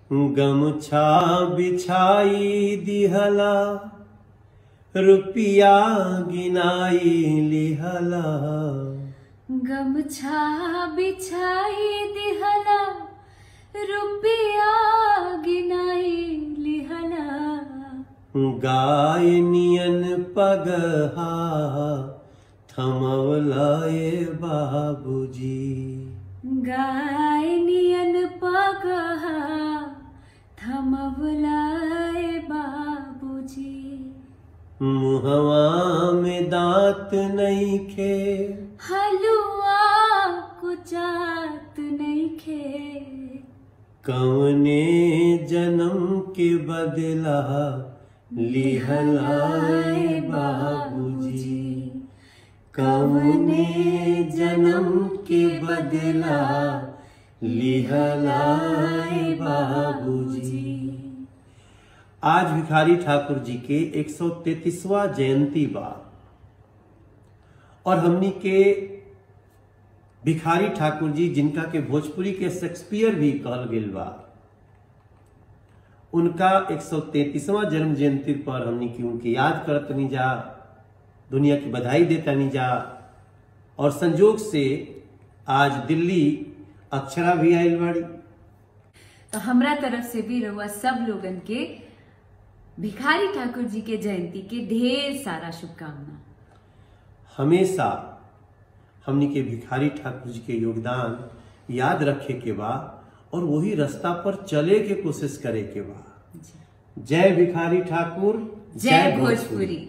गमछा बिछाई दिहला रुपिया गिनाई लिहला गमछा बिछाई दिहला रुपया गिनाई लिहला गाय नियन पगहा थमवलाए बाबूजी गाय नियन पगहा थमवलाए बाबूजी मुहवा में दांत नहीं खे हलुआ कुचात नइखे कवने जन्म के बदला लिहलाए बाबूजी कवने जन्म के बदला लिहलाए बाबूजी आज भिखारी ठाकुर जी के 133वां जयंती बा और हमनी के भिखारी ठाकुर जी जिनका के भोजपुरी के शेक्सपियर भी कहल गेल बा उनका 133वां जन्म जयंती पर हमनी की उनके याद करतनी जा दुनिया की बधाई देतनी जा और संजोग से आज दिल्ली अक्षरा भी आयल बाड़ी तो हमरा तरफ से भी रहुआ सब लोगन के भिखारी ठाकुर जी के जयंती के ढेर सारा शुभकामना हमेशा हमनी के भिखारी ठाकुर जी के योगदान याद रखे के बा और वही रास्ता पर चले के कोशिश करे के बा जी। जय भिखारी ठाकुर जय भोजपुरी